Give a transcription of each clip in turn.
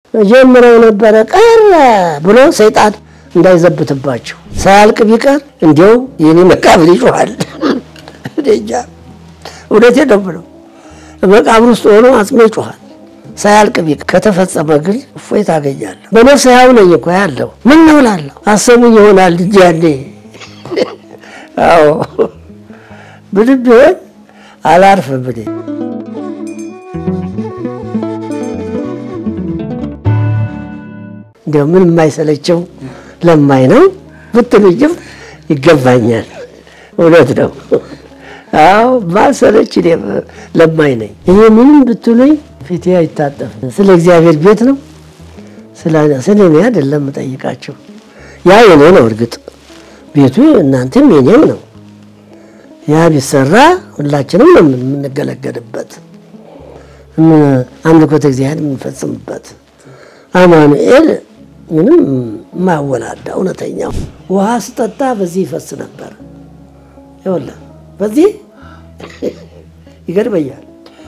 ጀምረው ነበረ ቀረ ብሎ ሰይጣን እንዳይዘብትባቸው ሳያልቅ ቢቀር እንዲያው የኔ መቃብር ይጮሃል። እንጃ እውነቴን ነው ብለው መቃብር ውስጥ ሆኖ አጽሜ ይጮሃል። ሳያልቅ ቢቀር ከተፈጸመ ግን እፎይ ታገኛለሁ። በነፍስ ሕያው ነኝ እኮ ያለው ምን ነው እላለሁ። አሰሙኝ ይሆናል እንጂ ያኔ አዎ ምንም ቢሆን አላርፍም እኔ እንዲያው ምን የማይሰለቸው ለማኝ ነው ብትሉኝም ይገባኛል። እውነት ነው። አዎ ማሰለች እኔ ለማኝ ነኝ። እኔ ምንም ብትሉኝ ፊቴ አይታጠፍም። ስለ እግዚአብሔር ቤት ነው ስለ እኔ አይደለም የምጠይቃቸው። ያ የኔ ነው እርግጥ ቤቱ እናንተም የኔም ነው። ያ ቢሰራ ሁላችንም ነው የምንገለገልበት፣ አምልኮተ እግዚአብሔር የምንፈጽምበት አማኑኤል ምንም ማወላዳ እውነተኛው ውሃ ስጠጣ በዚህ ይፈስ ነበር። ይኸውልህ በዚህ ይገርመኛል።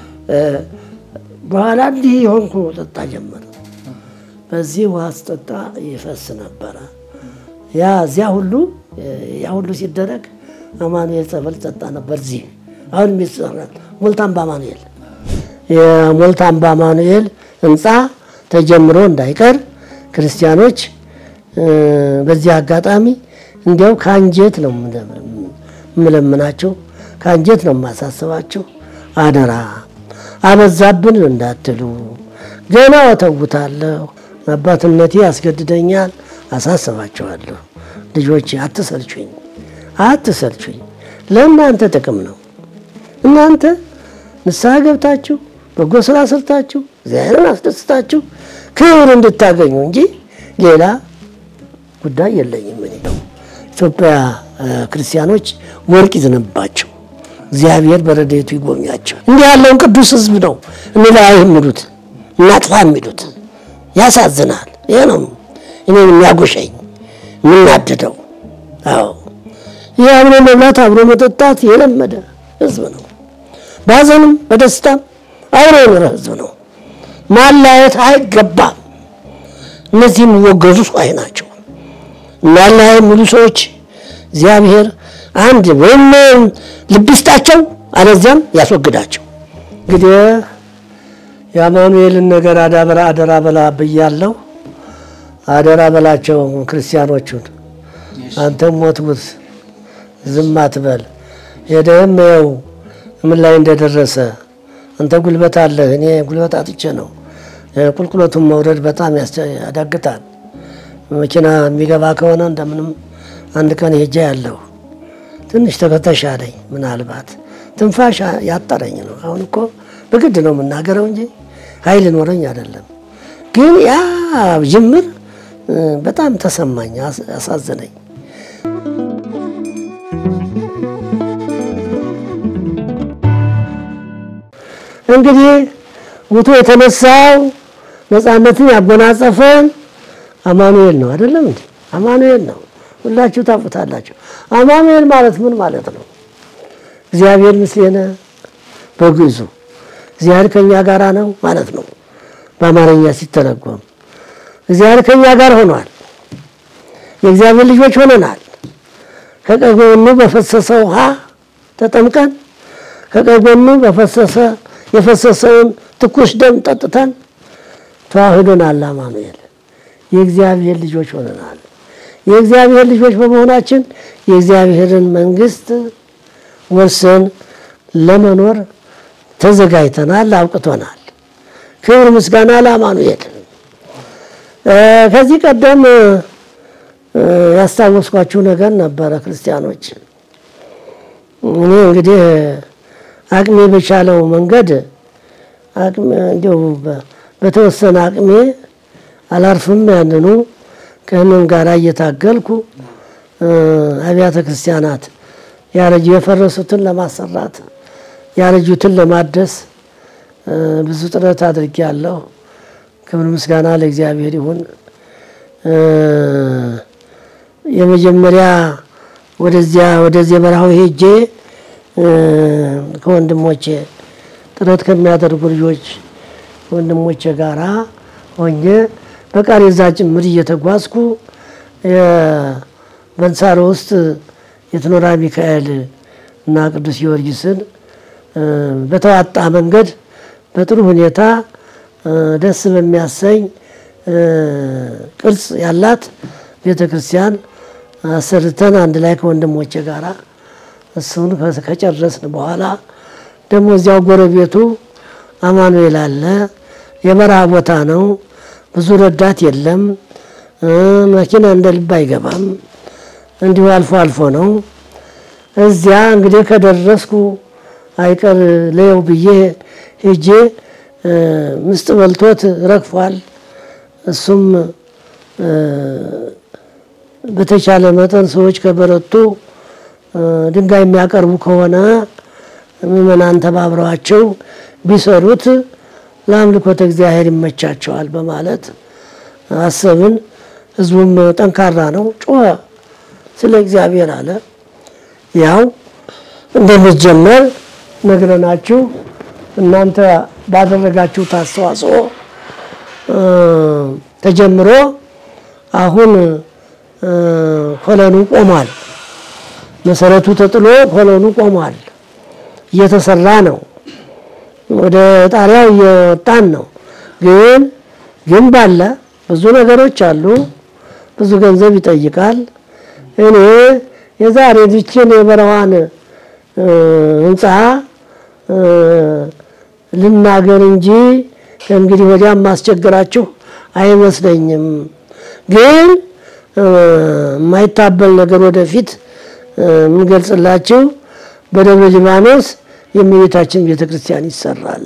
በኋላ እንዲህ የሆንኩ ጠጣ ጀመረ። በዚህ ውሃ ስጠጣ ይፈስ ነበረ። ያ እዚያ ሁሉ ያ ሁሉ ሲደረግ አማኑኤል ጸበል ጠጣ ነበር። እዚህ አሁን የሚሰራል ሞልታምባ አማኑኤል የሞልታምባ አማኑኤል ህንፃ ተጀምሮ እንዳይቀር ክርስቲያኖች በዚህ አጋጣሚ እንዲያው ከአንጀት ነው የምለምናቸው፣ ከአንጀት ነው የማሳስባቸው። አደራ አበዛብን እንዳትሉ፣ ገና ወተውታለሁ፣ አባትነቴ ያስገድደኛል፣ አሳስባቸዋለሁ። ልጆች አትሰልቹኝ፣ አትሰልቹኝ። ለእናንተ ጥቅም ነው። እናንተ ንስሐ ገብታችሁ በጎ ስራ ሰርታችሁ እግዚአብሔርን አስደስታችሁ ክብር እንድታገኙ እንጂ ሌላ ጉዳይ የለኝም። እኔ ነው ኢትዮጵያ ክርስቲያኖች ወርቅ ይዝንባቸው፣ እግዚአብሔር በረድኤቱ ይጎብኛቸው። እንዲህ ያለውን ቅዱስ ሕዝብ ነው እንላይ የሚሉት እናጥፋ የሚሉት ያሳዝናል። ይሄ ነው እኔን የሚያጎሸኝ የምናድደው። አዎ ይህ አብሮ መብላት አብሮ መጠጣት የለመደ ሕዝብ ነው። በሀዘንም በደስታም አብሮ የኖረ ሕዝብ ነው። ማላየት አይገባም። እነዚህ የሚወገዙ ሰዎች ናቸው። እናላያ የሚሉ ሰዎች እግዚአብሔር አንድ ወይም ልብ ይስጣቸው፣ አለዚያም ያስወግዳቸው። እንግዲህ የአማኑኤልን ነገር አዳበራ አደራ በላ ብያለሁ። አደራ በላቸው ክርስቲያኖቹን። አንተም ሞትሙት ዝም አትበል። ሄደህም ይኸው ምን ላይ እንደደረሰ አንተ ጉልበት አለህ፣ እኔ ጉልበት አጥቼ ነው። ቁልቁለቱን መውረድ በጣም ያዳግታል። መኪና የሚገባ ከሆነ እንደምንም አንድ ቀን ሄጃ ያለሁ ትንሽ ተከተሻለኝ። ምናልባት ትንፋሽ ያጠረኝ ነው። አሁን እኮ በግድ ነው የምናገረው እንጂ ኃይል ኖረኝ አይደለም። ግን ያ ጅምር በጣም ተሰማኝ፣ አሳዘነኝ። እንግዲህ ውቶ የተነሳው ነፃነትን ያጎናጸፈን አማኑኤል ነው። አይደለም እንዴ? አማኑኤል ነው። ሁላችሁ ታውቁታላችሁ። አማኑኤል ማለት ምን ማለት ነው? እግዚአብሔር ምስሌነ በግዕዙ እግዚአብሔር ከኛ ጋር ነው ማለት ነው። በአማርኛ ሲተረጎም እግዚአብሔር ከኛ ጋር ሆኗል። የእግዚአብሔር ልጆች ሆነናል። ከቀኝ ጎኑ በፈሰሰ ውሃ ተጠምቀን ከቀኝ ጎኑ በፈሰሰ የፈሰሰውን ትኩስ ደም ጠጥተን ተዋህዶናል። አማኑኤል የእግዚአብሔር ልጆች ሆነናል። የእግዚአብሔር ልጆች በመሆናችን የእግዚአብሔርን መንግስት ወርሰን ለመኖር ተዘጋጅተናል፣ አውቅቶናል። ክብር ምስጋና ለአማኑኤል። ከዚህ ቀደም ያስታወስኳችሁ ነገር ነበረ ክርስቲያኖች። እኔ እንግዲህ አቅሜ በቻለው መንገድ እንዲሁ በተወሰነ አቅሜ አላርፍም ያንኑ ከህመም ጋር እየታገልኩ አብያተ ክርስቲያናት ያረጁ የፈረሱትን ለማሰራት ያረጁትን ለማደስ ብዙ ጥረት አድርጌያለሁ። ክብር ምስጋና ለእግዚአብሔር ይሁን። የመጀመሪያ ወደዚያ ወደዚህ በረሃው ሄጄ ከወንድሞቼ ጥረት ከሚያደርጉ ልጆች ወንድሞቼ ጋራ ሆኜ በቃሬዛ ጭምር እየተጓዝኩ በንሳሮ ውስጥ የትኖራ ሚካኤል እና ቅዱስ ጊዮርጊስን በተዋጣ መንገድ በጥሩ ሁኔታ ደስ በሚያሰኝ ቅርጽ ያላት ቤተ ክርስቲያን አሰርተን አንድ ላይ ከወንድሞቼ ጋር እሱን ከጨረስን በኋላ ደግሞ እዚያው ጎረቤቱ አማኑኤል አለ። የበረሃ ቦታ ነው። ብዙ ረዳት የለም። መኪና እንደ ልብ አይገባም። እንዲሁ አልፎ አልፎ ነው። እዚያ እንግዲህ ከደረስኩ አይቀር ለየው ብዬ ሄጄ ምስጥ በልቶት ረግፏል። እሱም በተቻለ መጠን ሰዎች ከበረቱ ድንጋይ የሚያቀርቡ ከሆነ ምዕመናን ተባብረዋቸው ቢሰሩት ለአምልኮተ እግዚአብሔር ይመቻቸዋል በማለት አሰብን። ህዝቡም ጠንካራ ነው፣ ጮኸ፣ ስለ እግዚአብሔር አለ። ያው እንደሚጀመር ነግረናችሁ እናንተ ባደረጋችሁት አስተዋጽኦ ተጀምሮ አሁን ኮለኑ ቆሟል። መሰረቱ ተጥሎ ኮለኑ ቆሟል። እየተሰራ ነው። ወደ ጣሪያው እየወጣን ነው። ግን ግንብ አለ፣ ብዙ ነገሮች አሉ። ብዙ ገንዘብ ይጠይቃል። እኔ የዛሬ ብችን የበረዋን ህንፃ ልናገር እንጂ ከእንግዲህ ወዲያም ማስቸግራችሁ አይመስለኝም። ግን የማይታበል ነገር ወደፊት የምንገልጽላችሁ በደብረ ሊባኖስ የእመቤታችን ቤተ ክርስቲያን ይሰራል።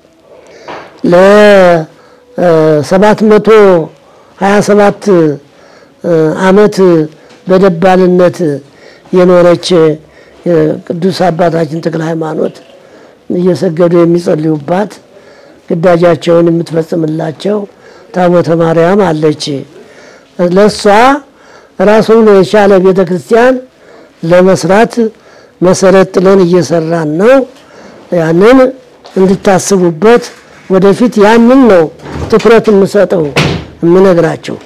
ለሰባት መቶ ሀያ ሰባት ዓመት በደባልነት የኖረች ቅዱስ አባታችን ተክለ ሃይማኖት እየሰገዱ የሚጸልዩባት ግዳጃቸውን የምትፈጽምላቸው ታቦተ ማርያም አለች። ለእሷ ራሱን የቻለ ቤተ ክርስቲያን ለመስራት መሰረት ጥለን እየሰራን ነው። ያንን እንድታስቡበት ወደፊት ያንን ነው ትኩረት የምሰጠው የምነግራቸው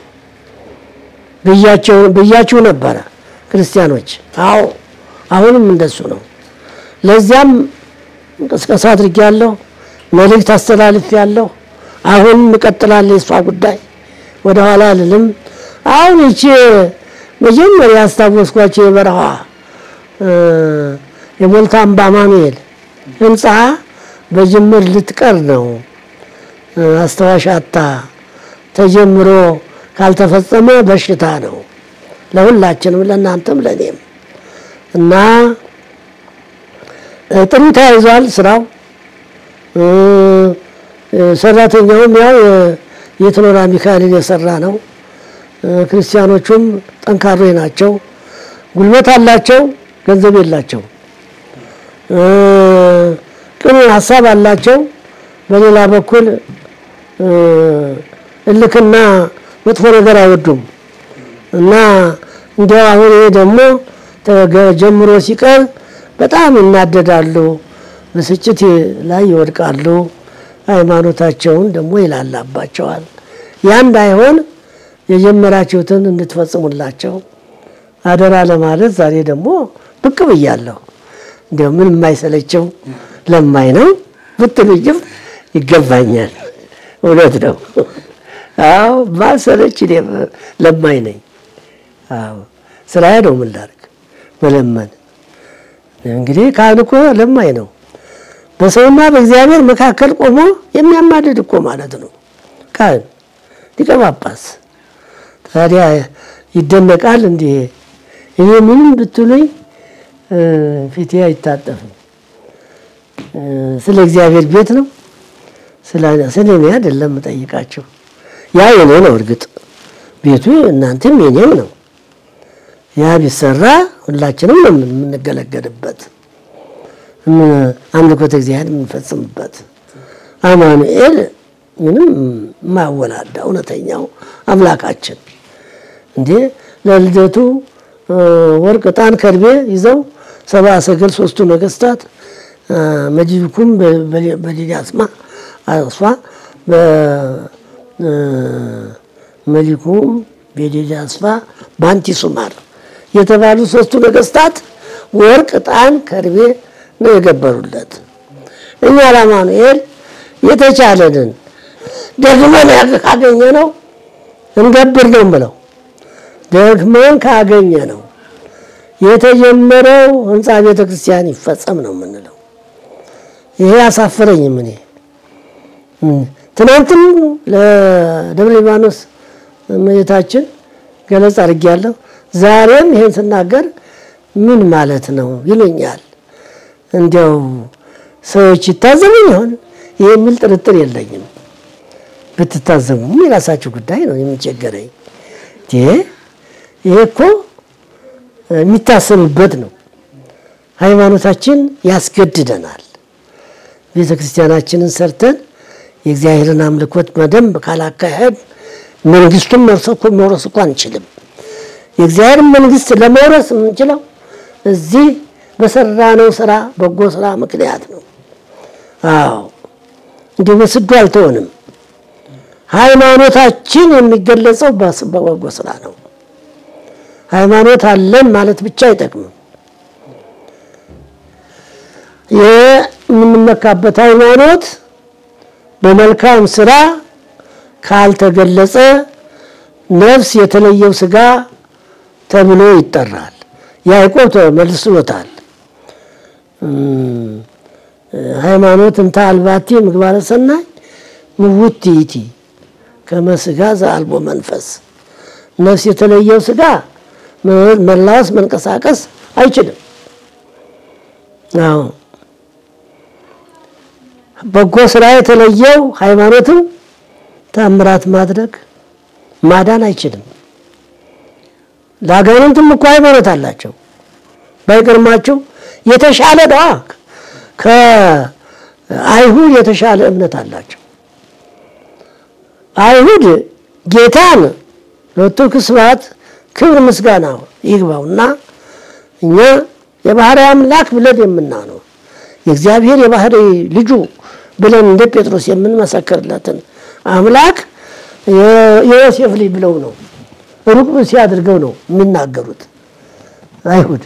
ብያችሁ ነበረ ክርስቲያኖች። አዎ አሁንም እንደሱ ነው። ለዚያም እንቅስቃሴ አድርጌያለሁ፣ መልእክት አስተላልፌያለሁ። አሁንም እቀጥላለሁ። የእሷ ጉዳይ ወደኋላ አልልም። አሁን ይቺ መጀመሪያ ያስታወስኳቸው የበረሃ የሞልታ አምባ አማኑኤል ህንፃ በጅምር ልትቀር ነው። አስታዋሽ አታ ተጀምሮ ካልተፈጸመ በሽታ ነው ለሁላችንም፣ ለእናንተም ለእኔም እና ጥሩ ተያይዟል ስራው። ሰራተኛውም ያው የትኖራ ሚካኤልን የሰራ ነው። ክርስቲያኖቹም ጠንካሮች ናቸው። ጉልበት አላቸው፣ ገንዘብ የላቸው። ቅኑ ሀሳብ አላቸው። በሌላ በኩል እልክና መጥፎ ነገር አይወዱም እና እንዲያው አሁን ይሄ ደግሞ ጀምሮ ሲቀር በጣም ይናደዳሉ፣ ብስጭት ላይ ይወድቃሉ። ሃይማኖታቸውን ደግሞ ይላላባቸዋል። ያ እንዳይሆን የጀመራችሁትን እንድትፈጽሙላቸው አደራ ለማለት ዛሬ ደግሞ ብቅ ብያለሁ። እንዲያው ምን የማይሰለቸው ለማኝ ነው ብትሉኝም ይገባኛል። እውነት ነው። አዎ ማሰለች እኔ ለማኝ ነኝ። አዎ ስራዬ ነው። ምን ላድርግ? መለመን እንግዲህ ካህን እኮ ለማኝ ነው። በሰውና በእግዚአብሔር መካከል ቆሞ የሚያማልድ እኮ ማለት ነው ካህን ሊቀ ጳጳስ። ታዲያ ይደነቃል እንዴ? እኔ ምንም ብትሉኝ ፊቴ አይታጠፍም። ስለ እግዚአብሔር ቤት ነው፣ ስለ እኔ አይደለም የምጠይቃቸው። ያ የኔ ነው። እርግጥ ቤቱ እናንተም የኔም ነው። ያ ቢሰራ ሁላችንም ነው የምንገለገልበት፣ አምልኮተ እግዚአብሔር የምንፈጽምበት። አማኑኤል ምንም የማያወላዳ እውነተኛው አምላካችን እንዴ ለልደቱ ወርቅ፣ ዕጣን፣ ከርቤ ይዘው ሰብአ ሰገል ሶስቱ ነገስታት መጅብኩም በሊዳስማ እሷ መሊኩም ቤዴድ አስፋ ባንቲ ሱማር የተባሉ ሶስቱ ነገስታት ወርቅ፣ ዕጣን፣ ከርቤ ነው የገበሩለት። እኛ ለአማኑኤል የተቻለንን ደግመን ካገኘ ነው እንገብር ነው ብለው ደግመን ካገኘ ነው የተጀመረው ህንፃ ቤተ ክርስቲያን ይፈጸም ነው የምንለው። ይሄ አሳፈረኝም። እኔ ትናንትም ለደብረ ሊባኖስ እመቤታችን ገለጽ አድርጌያለሁ። ዛሬም ይሄን ስናገር ምን ማለት ነው ይሉኛል። እንዲያው ሰዎች ይታዘቡኝ ይሆን የሚል ጥርጥር የለኝም። ብትታዘቡም የራሳችሁ ጉዳይ ነው። የሚቸገረኝ ይሄ እኮ የሚታሰብበት ነው። ሃይማኖታችን ያስገድደናል። ቤተ ክርስቲያናችንን ሰርተን የእግዚአብሔርን አምልኮት በደንብ ካላካሄድ መንግስቱን መውረስ እኮ አንችልም። የእግዚአብሔር መንግስት ለመውረስ የምንችለው እዚህ በሰራነው ስራ በጎ ስራ ምክንያት ነው። አዎ እንዲህ በስዱ አልተሆንም። ሃይማኖታችን የሚገለጸው በበጎ ስራ ነው። ሃይማኖት አለን ማለት ብቻ አይጠቅምም። የምንመካበት ሃይማኖት በመልካም ስራ ካልተገለጸ ነፍስ የተለየው ስጋ ተብሎ ይጠራል። ያዕቆብ መልሶታል። ሃይማኖት እንተ አልባቲ ምግባረ ሰናይ ምውት ይእቲ ከመ ሥጋ ዘአልቦ መንፈስ ነፍስ የተለየው ስጋ መላወስ መንቀሳቀስ አይችልም። አዎ በጎ ስራ የተለየው ሃይማኖትም ታምራት ማድረግ ማዳን አይችልም። ለአጋንንትም እኮ ሃይማኖት አላቸው። ባይገርማችሁ የተሻለ ነዋ። ከአይሁድ የተሻለ እምነት አላቸው። አይሁድ ጌታን ለወቱ ስብሐት ክብር ምስጋና ይግባውና እኛ የባህሪ አምላክ ብለን የምናነው የእግዚአብሔር የባህሪ ልጁ ብለን እንደ ጴጥሮስ የምንመሰክርለትን አምላክ የዮሴፍ ልጅ ብለው ነው ሩቅ ብእሲ አድርገው ነው የሚናገሩት አይሁድ።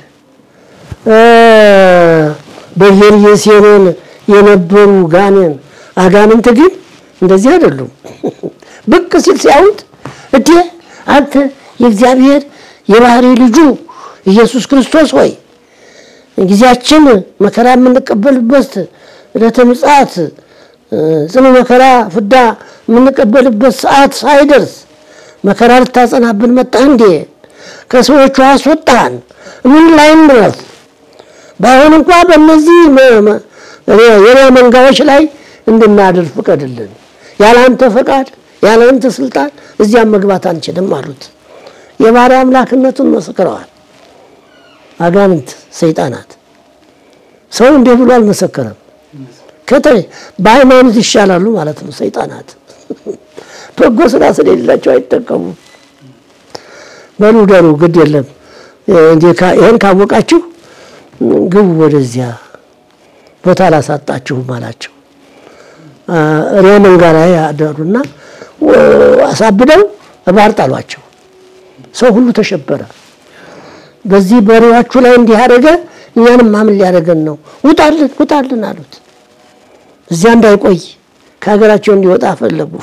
በየርየሴኖን የነበሩ ጋኔን አጋንንት ግን እንደዚህ አይደሉም። ብቅ ሲል ሲያዩት እዴ አንተ የእግዚአብሔር የባህሪ ልጁ ኢየሱስ ክርስቶስ ሆይ ጊዜያችን መከራ የምንቀበልበት ዕለተ ምጽአት ጽኑ መከራ ፍዳ የምንቀበልበት ሰዓት ሳይደርስ መከራ ልታጸናብን መጣህ እንዴ? ከሰዎቹ አስወጣን። ምን ላይ እንረፍ? ባይሆን እንኳ በእነዚህ የሪያ መንጋዎች ላይ እንድናድር ፍቀድልን። ያለአንተ ፈቃድ ያለአንተ ስልጣን እዚያም መግባት አንችልም አሉት። የባሪያ አምላክነቱን መስክረዋል። አጋንንት ሰይጣናት ሰው እንዲህ ብሎ አልመሰከረም። በሃይማኖት ይሻላሉ ማለት ነው። ሰይጣናት በጎ ስራ ስለሌላቸው አይጠቀሙም። በሉ ደሩ ግድ የለም ይህን ካወቃችሁ ግቡ ወደዚያ ቦታ አላሳጣችሁም አላቸው። ሪያ መንጋ ላይ ያደሩና አሳብደው ባህር ጣሏቸው። ሰው ሁሉ ተሸበረ። በዚህ በሬዋችሁ ላይ እንዲህ ያደረገ እኛንም ማምን ሊያደርገን ነው፣ ውጣልን ውጣልን አሉት። እዚያ እንዳይቆይ ከሀገራቸው እንዲወጣ ፈለጉ።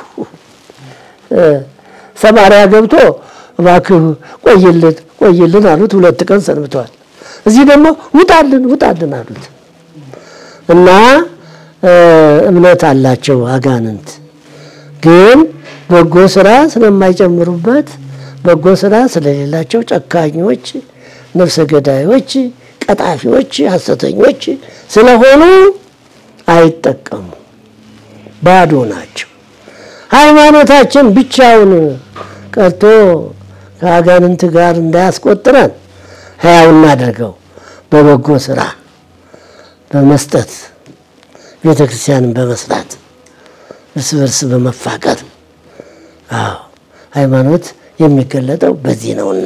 ሰማርያ ገብቶ እባክህ ቆይልን ቆይልን አሉት። ሁለት ቀን ሰንብተዋል። እዚህ ደግሞ ውጣልን ውጣልን አሉት እና እምነት አላቸው አጋንንት ግን በጎ ስራ ስለማይጨምሩበት በጎ ስራ ስለሌላቸው ጨካኞች፣ ነፍሰ ገዳዮች፣ ቀጣፊዎች፣ ሐሰተኞች ስለሆኑ አይጠቀሙ፣ ባዶ ናቸው። ሃይማኖታችን ብቻውን ቀርቶ ከአጋንንት ጋር እንዳያስቆጥረን ሕያው እናድርገው። በበጎ ስራ በመስጠት ቤተ ክርስቲያንን በመስራት እርስ በርስ በመፋቀር አዎ ሃይማኖት የሚገለጠው በዚህ ነውና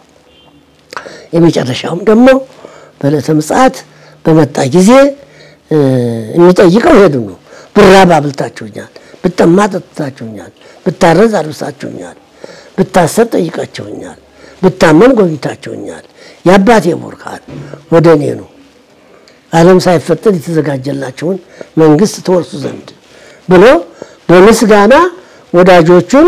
የመጨረሻውም ደግሞ በዕለተ ምጽአት በመጣ ጊዜ የሚጠይቀው ሄዱ ነው። ብራብ አብልታችሁኛል፣ ብጠማ ጠጥታችሁኛል፣ ብታረዝ አልብሳችሁኛል፣ ብታሰር ጠይቃችሁኛል፣ ብታመን ጎብኝታችሁኛል። የአባቴ ቡርካን ወደ እኔ ነው ዓለም ሳይፈጠር የተዘጋጀላቸውን መንግስት ትወርሱ ዘንድ ብሎ በምስጋና ወዳጆቹን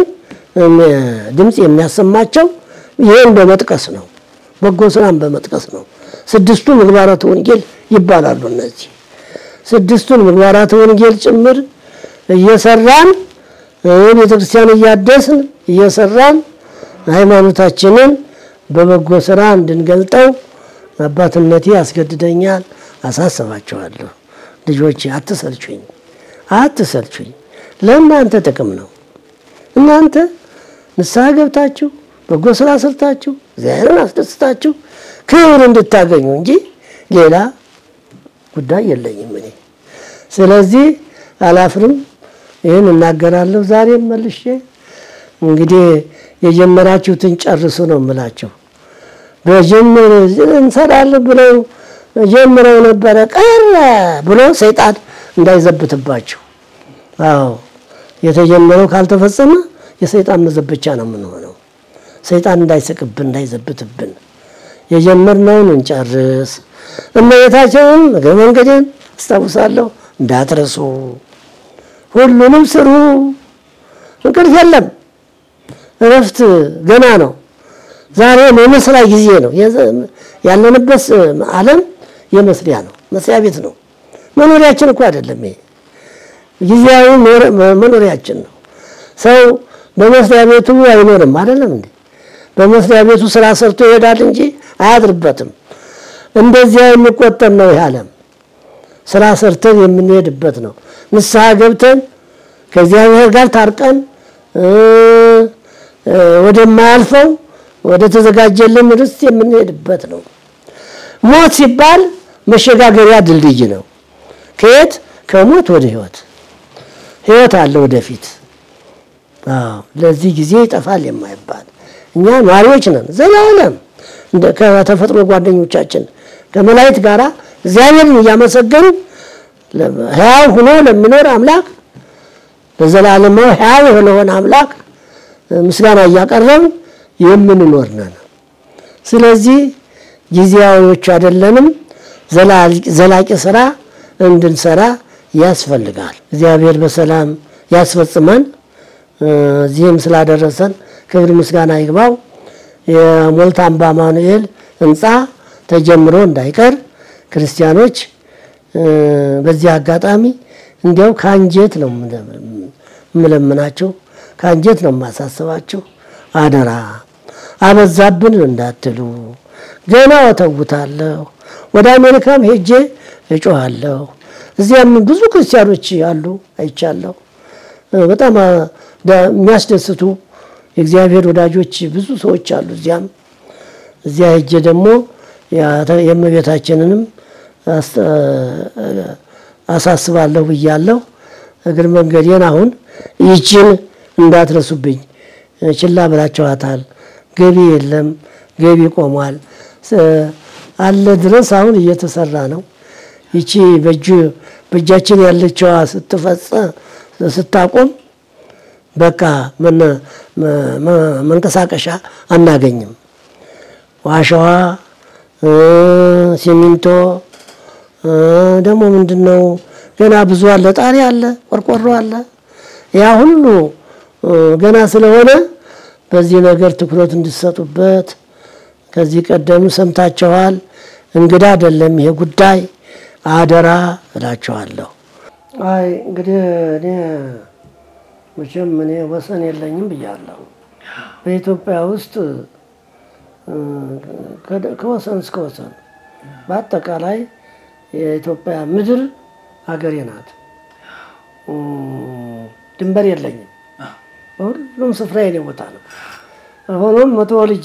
ድምፅ የሚያሰማቸው ይህን በመጥቀስ ነው። በጎ ስራን በመጥቀስ ነው። ስድስቱ ምግባራተ ወንጌል ይባላሉ። እነዚህ ስድስቱን ምግባራተ ወንጌል ጭምር እየሰራን ቤተ ክርስቲያን እያደስን እየሰራን ሃይማኖታችንን በበጎ ስራ እንድንገልጠው አባትነቴ ያስገድደኛል። አሳስባቸዋለሁ። ልጆች አትሰልቹኝ፣ አትሰልቹኝ። ለእናንተ ጥቅም ነው። እናንተ ንስሐ ገብታችሁ በጎ ስራ ሰርታችሁ እግዚአብሔርን አስደስታችሁ ክብር እንድታገኙ እንጂ ሌላ ጉዳይ የለኝም እኔ። ስለዚህ አላፍርም፣ ይህን እናገራለሁ። ዛሬም መልሼ እንግዲህ የጀመራችሁትን ጨርሱ ነው የምላቸው። በጀምር እንሰራለን ብለው ጀምረው ነበረ ቀረ ብሎ ሰይጣን እንዳይዘብትባቸው። አዎ የተጀመረው ካልተፈጸመ የሰይጣን መዘበቻ ነው የምንሆነው። ሰይጣን እንዳይስቅብን እንዳይዘብትብን የጀመርነውን እንጨርስ። እመቤታችንን እግረ መንገዴን አስታውሳለሁ፣ እንዳትረሱ። ሁሉንም ስሩ፣ እንቅልፍ የለም፣ እረፍት ገና ነው። ዛሬ የመስሪያ ጊዜ ነው። ያለንበት ዓለም የመስሪያ ነው፣ መስሪያ ቤት ነው። መኖሪያችን እኮ አይደለም ይሄ ጊዜያዊ መኖሪያችን ነው። ሰው በመስሪያ ቤቱ አይኖርም አይደለም እንዴ? በመስሪያ ቤቱ ስራ ሰርቶ ይሄዳል እንጂ አያድርበትም። እንደዚያ የሚቆጠር ነው ይህ ዓለም። ስራ ሰርተን የምንሄድበት ነው። ንስሐ ገብተን ከእግዚአብሔር ጋር ታርቀን ወደማያልፈው ወደ ተዘጋጀልን ርስት የምንሄድበት ነው። ሞት ሲባል መሸጋገሪያ ድልድይ ነው። ከየት ከሞት ወደ ህይወት ህይወት አለ ወደፊት። ለዚህ ጊዜ ይጠፋል የማይባል እኛ ኗሪዎች ነን ዘላለም ከተፈጥሮ ጓደኞቻችን ከመላእክት ጋር እግዚአብሔርን እያመሰገኑ ሕያው ሆኖ ለሚኖር አምላክ በዘላለማዊ ሕያው ለሆነ አምላክ ምስጋና እያቀረብን የምንኖር ነን። ስለዚህ ጊዜያዊዎች አይደለንም። ዘላቂ ስራ እንድንሰራ ያስፈልጋል። እግዚአብሔር በሰላም ያስፈጽመን። እዚህም ስላደረሰን ክብር ምስጋና ይግባው። የሞልታ አምባ አማኑኤል ህንፃ ተጀምሮ እንዳይቀር ክርስቲያኖች በዚህ አጋጣሚ እንዲያው ከአንጀት ነው የምለምናቸው፣ ከአንጀት ነው የማሳስባቸው። አደራ አበዛብን እንዳትሉ። ገና እተውታለሁ። ወደ አሜሪካም ሄጄ እጮኋለሁ። እዚያም ብዙ ክርስቲያኖች አሉ አይቻለሁ። በጣም የሚያስደስቱ የእግዚአብሔር ወዳጆች ብዙ ሰዎች አሉ። እዚያም እዚያ ሄጄ ደግሞ የእመቤታችንንም አሳስባለሁ ብያለሁ። እግር መንገዴን አሁን ይችን እንዳትረሱብኝ፣ ችላ ብላችኋታል። ገቢ የለም፣ ገቢ ቆሟል። አለ ድረስ አሁን እየተሰራ ነው። ይቺ በእጃችን ያለችዋ ስትፈጸ ስታቆም በቃ መንቀሳቀሻ አናገኝም። ዋሻዋ፣ ሲሚንቶ ደግሞ ምንድን ነው ገና ብዙ አለ። ጣሪ አለ፣ ቆርቆሮ አለ። ያ ሁሉ ገና ስለሆነ በዚህ ነገር ትኩረት እንድሰጡበት ከዚህ ቀደም ሰምታችኋል። እንግዳ አይደለም ይሄ ጉዳይ፣ አደራ እላችኋለሁ። አይ እንግዲህ እኔ መቼም እኔ ወሰን የለኝም ብያለሁ። በኢትዮጵያ ውስጥ ከወሰን እስከ ወሰን በአጠቃላይ የኢትዮጵያ ምድር ሀገሬ ናት። ድንበር የለኝም። በሁሉም ስፍራ የኔ ቦታ ነው። ሆኖም መቶ ልጄ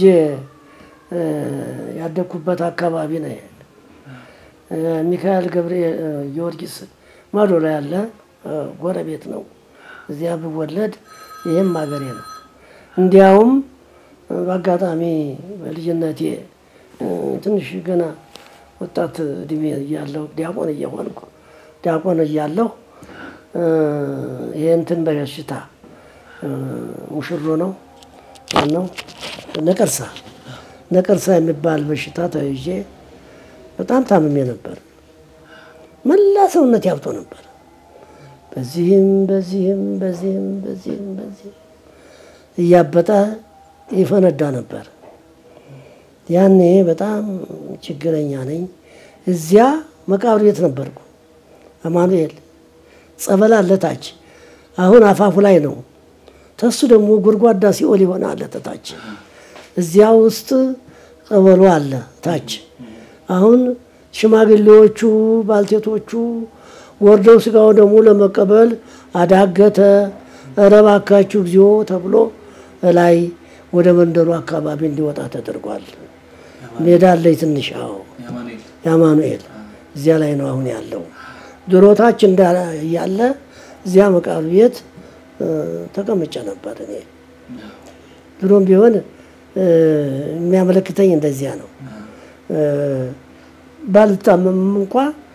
ያደግኩበት አካባቢ ነው። ይሄ ሚካኤል ገብርኤል ጊዮርጊስ ማዶ ላይ ያለ ጎረቤት ነው። እዚያ ብወለድ ይህም ሀገሬ ነው። እንዲያውም በአጋጣሚ በልጅነቴ ትንሽ ገና ወጣት እድሜ እያለሁ ዲያቆን እየሆንኩ ዲያቆን እያለሁ ይህ እንትን በሽታ ሙሽሮ ነው ነው ነቀርሳ ነቀርሳ የሚባል በሽታ ተይዤ በጣም ታምሜ ነበር። መላ ሰውነት ያብጦ ነበር። በዚህም በዚህም በዚህም በዚህም በዚህም እያበጠ ይፈነዳ ነበር። ያኔ በጣም ችግረኛ ነኝ። እዚያ መቃብር ቤት ነበርኩ። አማኑኤል ጸበል አለ ታች። አሁን አፋፉ ላይ ነው። ተሱ ደግሞ ጎድጓዳ ሲኦል ይሆናል ታች። እዚያ ውስጥ ጸበሉ አለ ታች። አሁን ሽማግሌዎቹ ባልቴቶቹ ወርደው ስጋው ደግሞ ለመቀበል አዳገተ። ኧረ እባካችሁ እግዚኦ ተብሎ ላይ ወደ መንደሩ አካባቢ እንዲወጣ ተደርጓል። ሜዳ አለኝ ትንሽ አዎ፣ የአማኑኤል እዚያ ላይ ነው አሁን ያለው። ድሮታች እንዳለ እዚያ መቃብር ቤት ተቀምጬ ነበር እኔ። ድሮም ቢሆን የሚያመለክተኝ እንደዚያ ነው። ባልታመምም እንኳ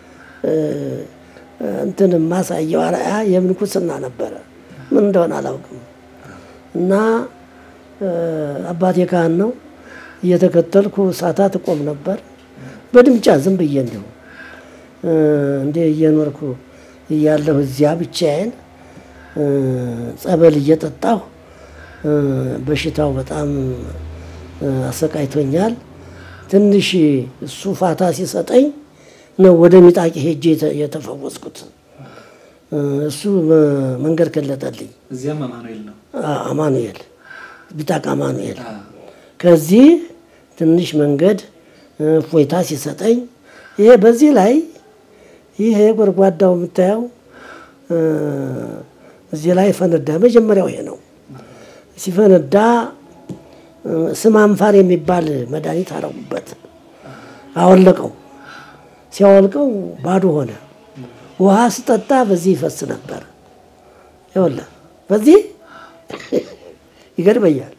እንትን ማሳየው አርአያ የምንኩስና ነበረ። ምን እንደሆነ አላውቅም። እና አባቴ ካህን ነው እየተከተልኩ ሳታት እቆም ነበር። በድምጫ ዝም ብዬ እንዲሁ እንደ እየኖርኩ እያለሁ እዚያ ብቻዬን ጸበል እየጠጣሁ በሽታው በጣም አሰቃይቶኛል። ትንሽ እሱ ፋታ ሲሰጠኝ ነው ወደ ሚጣቂ ሄጄ የተፈወስኩት። እሱ መንገድ ከለጠልኝ። እዚያም አማኑኤል ነው። አማኑኤል ቢጣቅ አማኑኤል ከዚህ ትንሽ መንገድ እፎይታ ሲሰጠኝ ይሄ በዚህ ላይ ይሄ ጎድጓዳው የምታየው እዚህ ላይ ፈነዳ። መጀመሪያው ይሄ ነው። ሲፈነዳ ስም አንፋር የሚባል መድኃኒት አረጉበት፣ አወለቀው። ሲያወልቀው ባዶ ሆነ። ውሃ ስጠጣ በዚህ ይፈስ ነበር። ይኸውልህ በዚህ ይገርመኛል።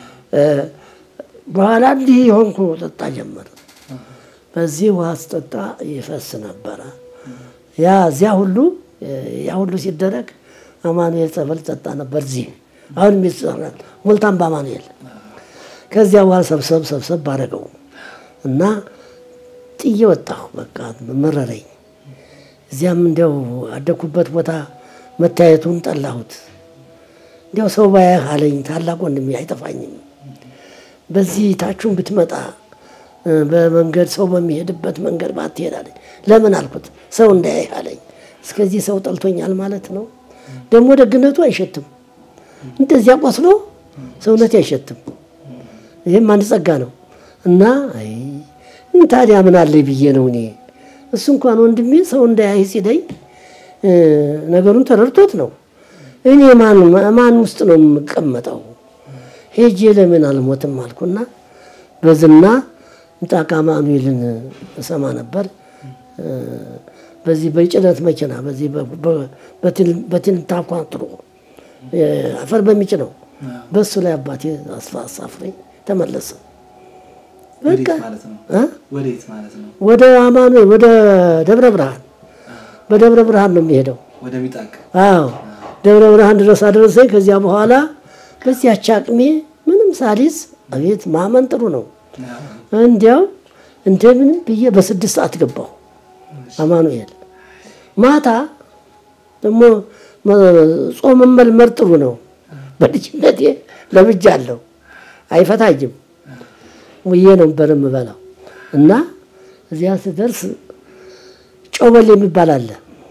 በኋላ እንዲህ የሆንኩ ጠጣ ጀመረ። በዚህ ውሃ ስጠጣ ይፈስ ነበረ። ያ እዚያ ሁሉ ያ ሁሉ ሲደረግ አማኑኤል ጸበል ጠጣ ነበር። እዚህ አሁን የሚሰራል ሞልታም በአማኑኤል ከዚያ በኋላ ሰብሰብ ሰብሰብ ባረገው እና ጥዬ ወጣሁ። በቃ መረረኝ። እዚያም እንዲያው አደኩበት ቦታ መታየቱን ጠላሁት። እንዲያው ሰው ባያህ አለኝ ታላቅ ወንድሜ አይጠፋኝም። በዚህ ታችሁን ብትመጣ በመንገድ ሰው በሚሄድበት መንገድ ባትሄድ አለኝ። ለምን አልኩት። ሰው እንዳያይህ አለኝ። እስከዚህ ሰው ጠልቶኛል ማለት ነው። ደግሞ ደግነቱ አይሸትም። እንደዚያ ቆስሎ ሰውነት አይሸትም። ይህም አንድ ጸጋ ነው እና አይ ታዲያ ምን አለኝ ብዬ ነው እኔ እሱ እንኳን ወንድሜ ሰው እንዳያይ ሲለኝ ነገሩን ተረድቶት ነው። እኔ ማን ማን ውስጥ ነው የምቀመጠው? ሄጄ ለምን አልሞትም አልኩና በዝና ምጣቃ አማኑኤልን እሰማ ነበር። በዚህ በጭነት መኪና በዚህ በትንታኳትሮ አፈር በሚጭነው በሱ ላይ አባቴ አሳፍረኝ ተመለሰ። በቃ ወዴት ማለት ነው? ወደ አማኑኤል ወደ ደብረ ብርሃን በደብረ ብርሃን ነው የሚሄደው። ወደ ሚጣቅ አዎ ደብረ ብርሃን ድረስ አደረሰኝ። ከዚያ በኋላ በዚያች አቅሜ ምንም ሳሊስ አቤት ማመን ጥሩ ነው። እንዲያው እንደምንም ብዬ በስድስት ሰዓት ገባሁ አማኑኤል። ማታ ደግሞ ጾም መልመድ ጥሩ ነው። በልጅነቴ ለምጃለሁ፣ አይፈታኝም ውዬ ነበር የምበላው እና እዚያ ስደርስ ጮበል የሚባል አለ።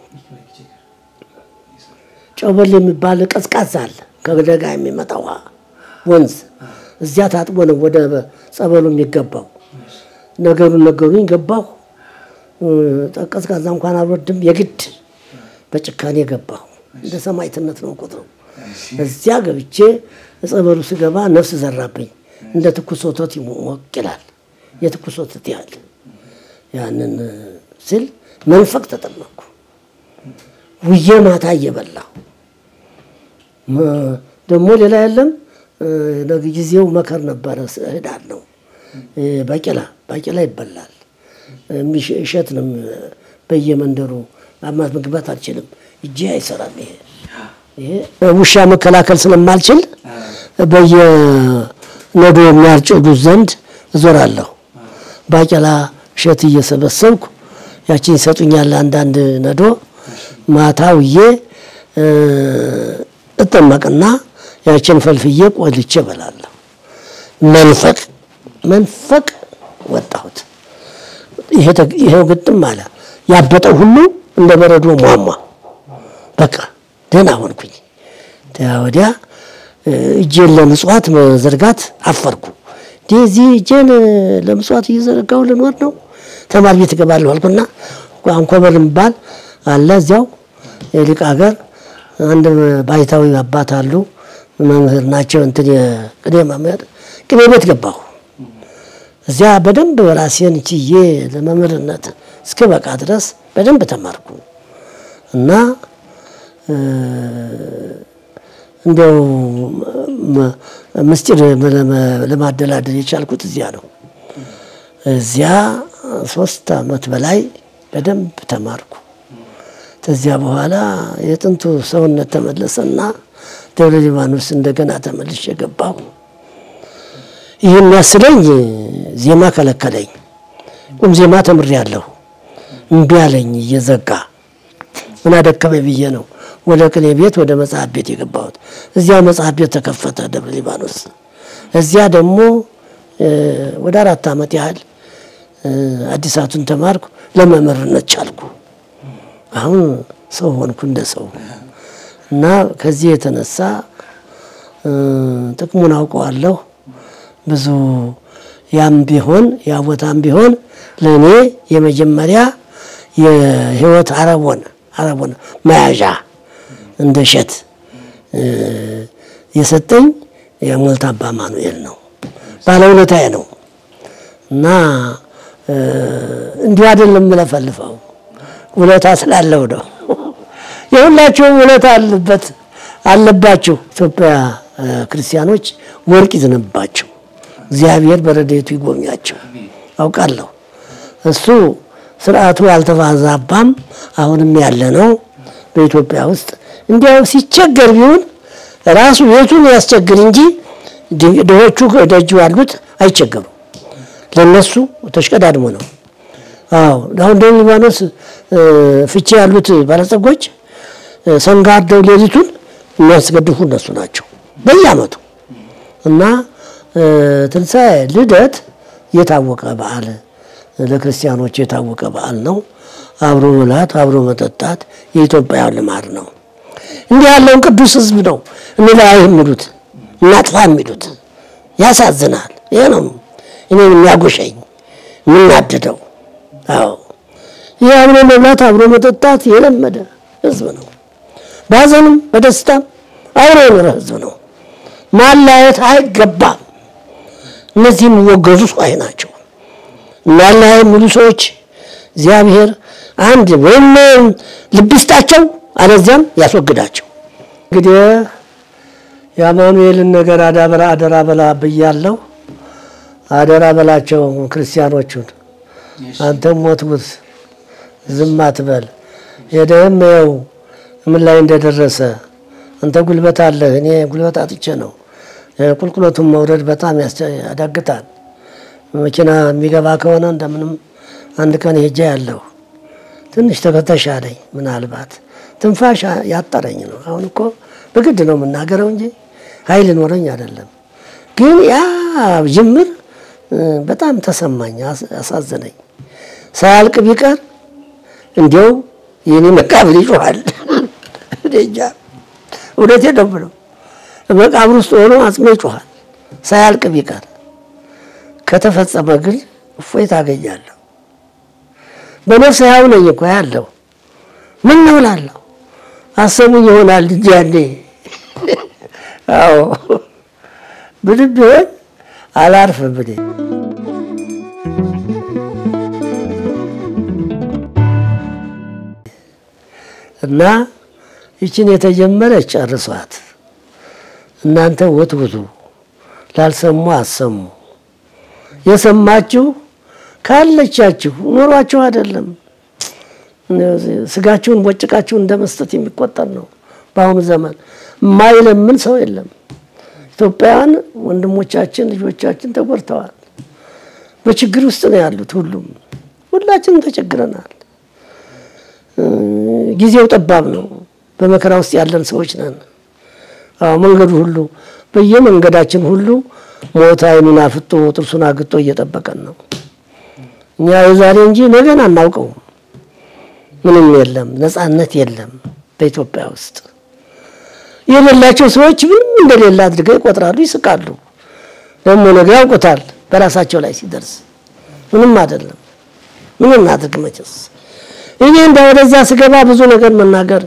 ጮበል የሚባል ቀዝቃዛ አለ፣ ከደጋ የሚመጣ ውሃ ወንዝ። እዚያ ታጥቦ ነው ወደ ጸበሉ የሚገባው። ነገሩን ነገሩኝ፣ ገባሁ። ቀዝቃዛ እንኳን አልወድም፣ የግድ በጭካኔ ገባሁ። እንደ ሰማዕትነት ነው ቁጥሩ። እዚያ ገብቼ ጸበሉ ስገባ ነፍስ ዘራብኝ። እንደ ትኩስ ወተት ሞቅ ይላል። የትኩስ ወተት ያህል ያንን ስል መንፈቅ ተጠመቅኩ። ውዬ ማታ እየበላሁ ደግሞ ሌላ የለም። ጊዜው መከር ነበረ፣ ህዳር ነው። ባቄላ ባቄላ ይበላል። እሸት ነው በየመንደሩ አማት መግባት አልችልም። እጄ አይሰራም። ይሄ ይሄ ውሻ መከላከል ስለማልችል በየነዶ የሚያርጭዱት ዘንድ እዞራለሁ። ባቄላ እሸት እየሰበሰብኩ ያችን ይሰጡኛል አንዳንድ ነዶ ማታ ውዬ እጠመቅና ያችን ፈልፍዬ ቆልቼ እበላለሁ። መንፈቅ መንፈቅ ወጣሁት። ይሄው ግጥም አለ። ያበጠው ሁሉ እንደ በረዶ ሟሟ። በቃ ደህና ሆንኩኝ። ወዲያ እጄን ለምጽዋት መዘርጋት አፈርኩ። እዚህ እጄን ለምጽዋት እየዘረጋሁ ልኖር ነው። ተማሪ ቤት እገባለሁ አልኩና አንኮበር የሚባል አለ እዚያው የሊቅ ሀገር አንድ ባይታዊ አባት አሉ። መምህር ናቸው። እንትን የቅኔ መምህር ቅኔ ቤት ገባሁ። እዚያ በደንብ ራሴን ችዬ ለመምህርነት እስከ በቃ ድረስ በደንብ ተማርኩ እና እንዲያው ምስጢር ለማደላደል የቻልኩት እዚያ ነው። እዚያ ሶስት ዓመት በላይ በደንብ ተማርኩ። ከዚያ በኋላ የጥንቱ ሰውነት ተመለሰና ደብረ ሊባኖስ እንደገና ተመልሼ ገባሁ። ይህ የሚያስለኝ ዜማ ከለከለኝ። ቁም ዜማ ተምሬያለሁ። እምቢ አለኝ እየዘጋ ምን አደከመኝ ብዬ ነው ወደ ቅኔ ቤት ወደ መጽሐፍ ቤት የገባሁት። እዚያ መጽሐፍ ቤት ተከፈተ ደብረ ሊባኖስ። እዚያ ደግሞ ወደ አራት ዓመት ያህል አዲሳቱን ተማርኩ። ለመምህርነት ቻልኩ። አሁን ሰው ሆንኩ እንደ ሰው እና ከዚህ የተነሳ ጥቅሙን አውቀዋለሁ። ብዙ ያም ቢሆን ያ ቦታም ቢሆን ለእኔ የመጀመሪያ የህይወት አረቦን አረቦን መያዣ እንደ እሸት የሰጠኝ የሞልታባ ማኑኤል ነው። ባለውለታዬ ነው እና እንዲሁ አይደለም የምለፈልፈው ውለታ ስላለው ነው። የሁላቸውም ውለታ አለበት አለባቸው። ኢትዮጵያ ክርስቲያኖች ወርቅ ይዝንባቸው፣ እግዚአብሔር በረድኤቱ ይጎብኛቸው አውቃለሁ። እሱ ስርዓቱ ያልተባዛባም አሁንም ያለ ነው በኢትዮጵያ ውስጥ። እንዲያው ሲቸገር ቢሆን ራሱ ቤቱን ያስቸግር እንጂ ድሆቹ ደጅ ያሉት አይቸገሩም። ለነሱ ተሽቀዳድሞ ነው። አዎ አሁን ደቡብ ሊባኖስ ፍቼ ያሉት ባለጸጎች ሰንጋ አርደው ሌሊቱን የሚያስገድፉ እነሱ ናቸው በየዓመቱ እና ትንሣኤ ልደት የታወቀ በዓል ለክርስቲያኖች የታወቀ በዓል ነው። አብሮ መብላት አብሮ መጠጣት የኢትዮጵያ ልማድ ነው። እንዲህ ያለውን ቅዱስ ሕዝብ ነው እንለያይ የሚሉት እናጥፋ የሚሉት ያሳዝናል። ይሄ ነው እኔን የሚያጎሸኝ የምናድደው። አዎ ይህ አብሮ መብላት አብሮ መጠጣት የለመደ ሕዝብ ነው። በሀዘንም በደስታም አብሮ የኖረ ሕዝብ ነው። ማላየት አይገባም። እነዚህ የሚወገዙ ሰዎች ናቸው። እናለያይ የሚሉ ሰዎች እግዚአብሔር አንድ ወይም ልብ ይስጣቸው፣ አለዚያም ያስወግዳቸው። እንግዲህ የአማኑኤልን ነገር አዳበራ አደራ በላ ብያለሁ። አደራ በላቸው ክርስቲያኖቹን። አንተም ሞትሙት ዝም አትበል። ሄደህም ይኸው ምን ላይ እንደደረሰ አንተ ጉልበት አለህ፣ እኔ ጉልበት አጥቼ ነው። ቁልቁለቱን መውረድ በጣም ያዳግታል። መኪና የሚገባ ከሆነ እንደምንም አንድ ቀን ሄጃ ያለሁ ትንሽ ተከተሻለኝ። ምናልባት ትንፋሽ ያጠረኝ ነው። አሁን እኮ በግድ ነው የምናገረው እንጂ ኃይል ኖረኝ አይደለም። ግን ያ ጅምር በጣም ተሰማኝ፣ አሳዘነኝ። ሳያልቅ ቢቀር እንዲያው የኔ መቃብር ይጮኋል። እንጃ እውነቴን ነው የምለው። መቃብር ውስጥ ሆኖ አጽሜ ይጮኋል ሳያልቅ ቢቀር ከተፈጸመ ግን እፎይ ታገኛለሁ። በነፍስ ያው ነኝ እኮ ያለው ምን ነው እላለሁ። አሰሙኝ ይሆናል እንጂ ያኔ አዎ ምንም ቢሆን አላርፍም እኔ። እና ይችን የተጀመረች ጨርሷት። እናንተ ወትውቱ፣ ላልሰሙ አሰሙ የሰማችሁ ካለቻችሁ ኖሯችሁ አይደለም ስጋችሁን ቦጭቃችሁን እንደ መስጠት የሚቆጠር ነው። በአሁኑ ዘመን የማይለምን ሰው የለም። ኢትዮጵያውያን ወንድሞቻችን ልጆቻችን ተጎድተዋል። በችግር ውስጥ ነው ያሉት። ሁሉም ሁላችንም ተቸግረናል። ጊዜው ጠባብ ነው። በመከራ ውስጥ ያለን ሰዎች ነን። አዎ መንገዱ ሁሉ በየመንገዳችን ሁሉ ሞት ዓይኑን አፍጦ ጥርሱን አግጦ እየጠበቀን ነው። እኛ የዛሬ እንጂ ነገን አናውቀውም። ምንም የለም፣ ነጻነት የለም በኢትዮጵያ ውስጥ። የሌላቸው ሰዎች ምንም እንደሌለ አድርገው ይቆጥራሉ፣ ይስቃሉ። ደግሞ ነገ ያውቁታል በራሳቸው ላይ ሲደርስ ምንም አይደለም። ምን እናድርግ መቼስ እኔ እንደ ወደዚያ ስገባ ብዙ ነገር መናገር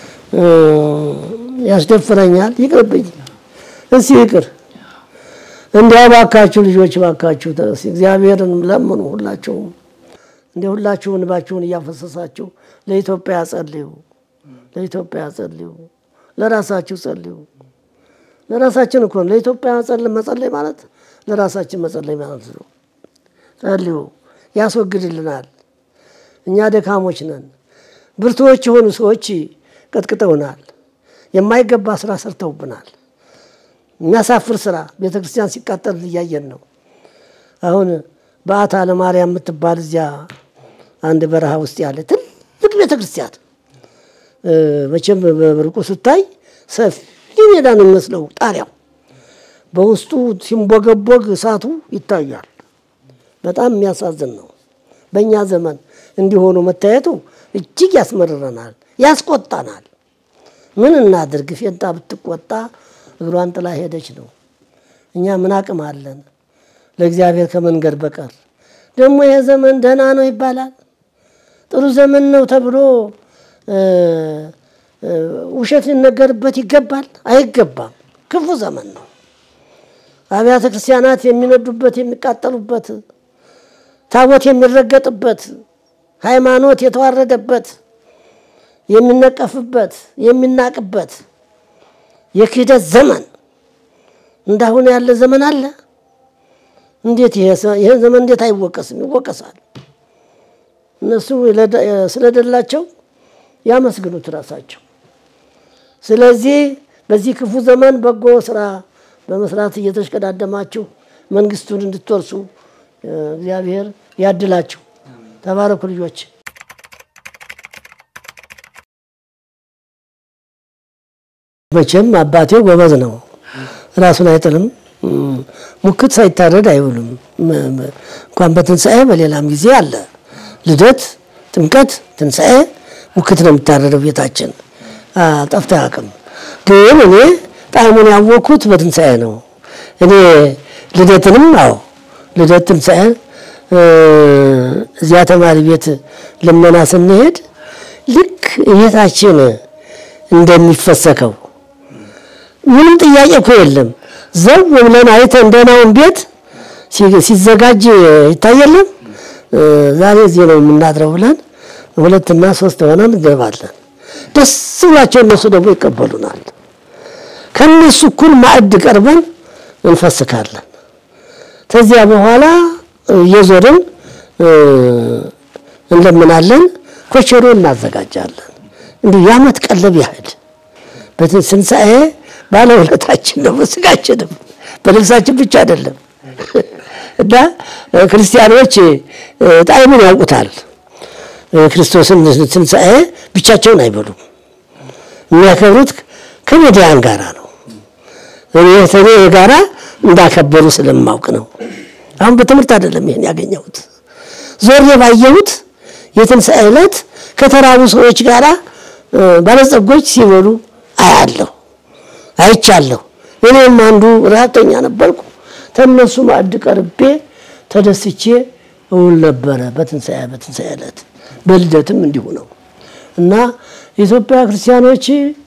ያስደፍረኛል። ይቅርብኝ፣ እስኪ ይቅር። እንዲያው ባካችሁ ልጆች ባካችሁ እግዚአብሔርን ለምኑ። ሁላችሁም እንደ ሁላችሁ እንባችሁን እያፈሰሳችሁ ለኢትዮጵያ ጸልዩ፣ ለኢትዮጵያ ጸልዩ፣ ለራሳችሁ ጸልዩ። ለራሳችን እኮ ነው። ለኢትዮጵያ መጸለይ ማለት ለራሳችን መጸለይ ማለት ነው። ጸልዩ፣ ያስወግድልናል። እኛ ደካሞች ነን። ብርቱዎች የሆኑ ሰዎች ቀጥቅጠውናል። የማይገባ ስራ ሰርተውብናል። የሚያሳፍር ስራ ቤተ ክርስቲያን ሲቃጠል እያየን ነው። አሁን በአታ ለማርያም የምትባል እዚያ አንድ በረሃ ውስጥ ያለ ትልቅ ቤተ ክርስቲያን መቼም በርቁ ስታይ ሰፊ ሜዳ ነው የሚመስለው ጣሪያው፣ በውስጡ ሲንቦገቦግ እሳቱ ይታያል። በጣም የሚያሳዝን ነው። በእኛ ዘመን እንዲሆኑ መታየቱ እጅግ ያስመርረናል፣ ያስቆጣናል። ምን እናድርግ? ፌንጣ ብትቆጣ እግሯን ጥላ ሄደች ነው። እኛ ምን አቅም አለን ለእግዚአብሔር ከመንገድ በቀር? ደግሞ ይሄ ዘመን ደህና ነው ይባላል፣ ጥሩ ዘመን ነው ተብሎ ውሸት ሊነገርበት ይገባል? አይገባም። ክፉ ዘመን ነው። አብያተ ክርስቲያናት የሚነዱበት የሚቃጠሉበት፣ ታቦት የሚረገጥበት፣ ሃይማኖት የተዋረደበት፣ የሚነቀፍበት፣ የሚናቅበት የክህደት ዘመን እንዳሁን ያለ ዘመን አለ? እንዴት ይሄ ዘመን እንዴት አይወቀስም? ይወቀሳል። እነሱ ስለደላቸው ያመስግኑት ራሳቸው። ስለዚህ በዚህ ክፉ ዘመን በጎ ስራ በመስራት እየተሽቀዳደማችሁ መንግስቱን እንድትወርሱ እግዚአብሔር ያድላችሁ። ተባረኩ ልጆች። መቼም አባቴ ጎበዝ ነው፣ ራሱን አይጥልም። ሙክት ሳይታረድ አይውልም። እንኳን በትንሣኤ በሌላም ጊዜ አለ። ልደት፣ ጥምቀት፣ ትንሣኤ ሙክት ነው የሚታረደው ቤታችን። ጠፍቶ አያውቅም። ግን እኔ ጣዕሙን ያወቅኩት በትንሣኤ ነው። እኔ ልደትንም አዎ ልደት ትንሣኤ እዚያ ተማሪ ቤት ልመና ስንሄድ ልክ ቤታችን እንደሚፈሰከው ምንም ጥያቄ እኮ የለም። ዘው ብለን አይተን ደህናውን ቤት ሲዘጋጅ ይታየለም። ዛሬ እዚህ ነው የምናድረው ብለን ሁለትና ሶስት ሆነን እንገባለን። ደስ ብላቸው እነሱ ደግሞ ይቀበሉናል። ከነሱ እኩል ማዕድ ቀርበን እንፈስካለን። ከዚያ በኋላ እየዞርን እንለምናለን። ኮቸሮ እናዘጋጃለን። እንዲሁ የዓመት ቀለብ ያህል በትንሣኤ ባለውለታችን ነው። በስጋችንም በልብሳችን ብቻ አይደለም እና ክርስቲያኖች ጣዕሙን ያውቁታል። ክርስቶስን ትንሣኤ ብቻቸውን አይበሉም። የሚያከብሩት ከነዳያን ጋራ ነው። እኔ ተኔ ጋራ እንዳከበሩ ስለማውቅ ነው። አሁን በትምህርት አይደለም ይሄን ያገኘሁት፣ ዞሬ ባየሁት የትንሣኤ ዕለት ከተራቡ ሰዎች ጋራ ባለጸጎች ሲበሉ አያለሁ፣ አይቻለሁ። እኔም አንዱ ረሀብተኛ ነበርኩ። ተነሱ ማዕድ ቀርቤ ተደስቼ እውል ነበረ በትንሣኤ በትንሣኤ ዕለት በልደትም እንዲሁ ነው እና የኢትዮጵያ ክርስቲያኖች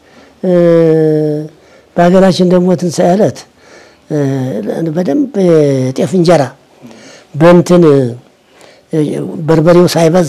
በሀገራችን ደግሞ ትንሣኤ ዕለት በደንብ ጤፍ እንጀራ በእንትን በርበሬው ሳይበዛ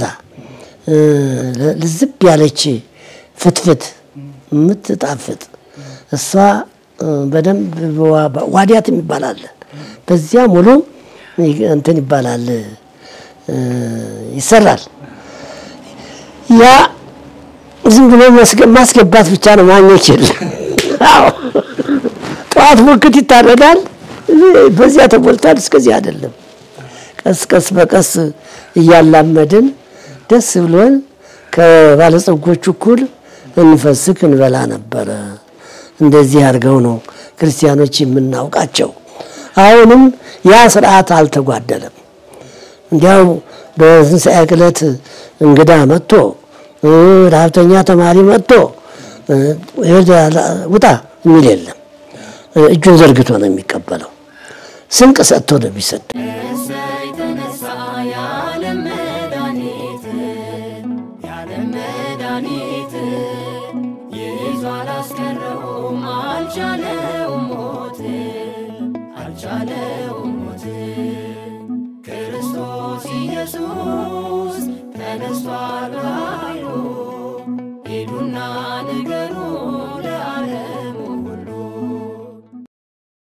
ልዝብ ያለች ፍትፍት የምትጣፍጥ እሷ በደንብ ዋዲያት የሚባል አለ። በዚያ ሙሉ እንትን ይባላል ይሰራል። ያ ዝም ብሎ መስገ- ማስገባት ብቻ ነው፣ ማግኘት የለም። አዎ ጠዋት ሙክት ይታረዳል፣ በዚያ ተሞልቷል፣ እስከዚህ አይደለም። ቀስ ቀስ በቀስ እያላመድን ደስ ብሎን ከባለጸጎቹ እኩል እንፈስክ እንበላ ነበረ። እንደዚህ አድርገው ነው ክርስቲያኖች የምናውቃቸው። አሁንም ያ ስርዓት አልተጓደለም። እንዲያው በትንሣኤ ዕለት እንግዳ መጥቶ እ፣ ረሀብተኛ ተማሪ መጥቶ እ፣ ሂድ ውጣ የሚል የለም። እ፣ እጁን ዘርግቶ ነው የሚቀበለው። ስንቅ ሰጥቶ ነው የሚሰጥ። እሰይ ተነሳ የዓለም መድኃኒት የዓለም መድኃኒት ይዞ አላስቀረውም አልቻለውም ሞት አልቻለውም